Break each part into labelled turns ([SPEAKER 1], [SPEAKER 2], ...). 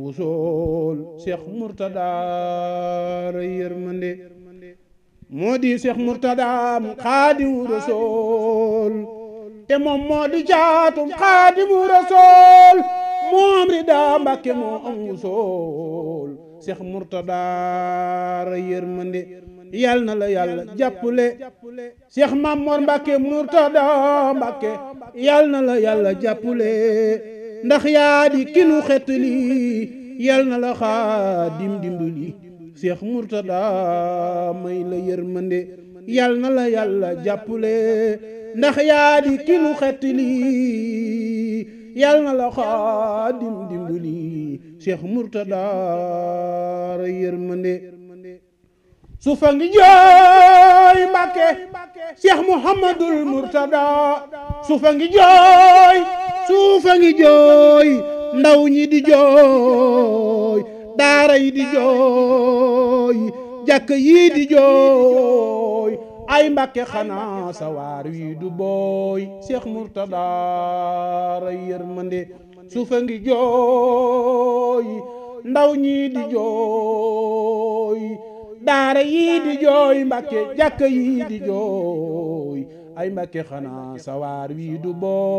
[SPEAKER 1] wusool Cheikh Mourtada ray yërmande moo di Cheikh Mourtada mu Xaadimu Rasuul te moom moo di caatum Xaadimu Rasuul moom rida Mbàkke moo am wusool Cheikh Mourtada ray yërmande yal na la yàlla jàppale Cheikh Mamor Mbàkke Mourtada Mbàkke yal na la yàlla jàppale ndax yaa di kinu xetli yal na la xaadim dimbali Cheikh Mourtada may la yërmande yal na la yàlla jàppale ndax yaa di kinu xetli yal na la xaadim dimbali Cheikh Mourtada ray yërmande sufa ngi jooy Mbàkke Cheikh Mouhamadul Mourtada sufa ngi jooy sufa ngi jooy ndaw ñi di jooy daara yi di jooy jàkk yi di jooy ay Mbàkke xanaa sawaar wi du booy Cheikh Mourtada ray yërmande sufa ngi jooy ndaw ñi di jooy daara yii di jooy Mbàkke jàkk yii di jooy ay Mbàkke xanaa sawaar wii du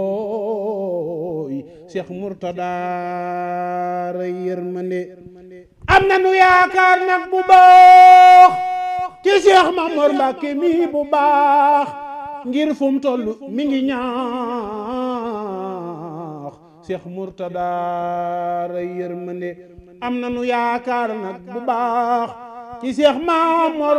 [SPEAKER 1] booy Cheikh Mourtada ray yërmande am na nu yaakaar nag bu baax ci Cheikh Mamor Mbàkke mi bu baax ngir fu mu toll mi ngi ñaax Cheikh Mourtada ray yërmande am na nu yaakaar nag bu baax ci Seex Mamor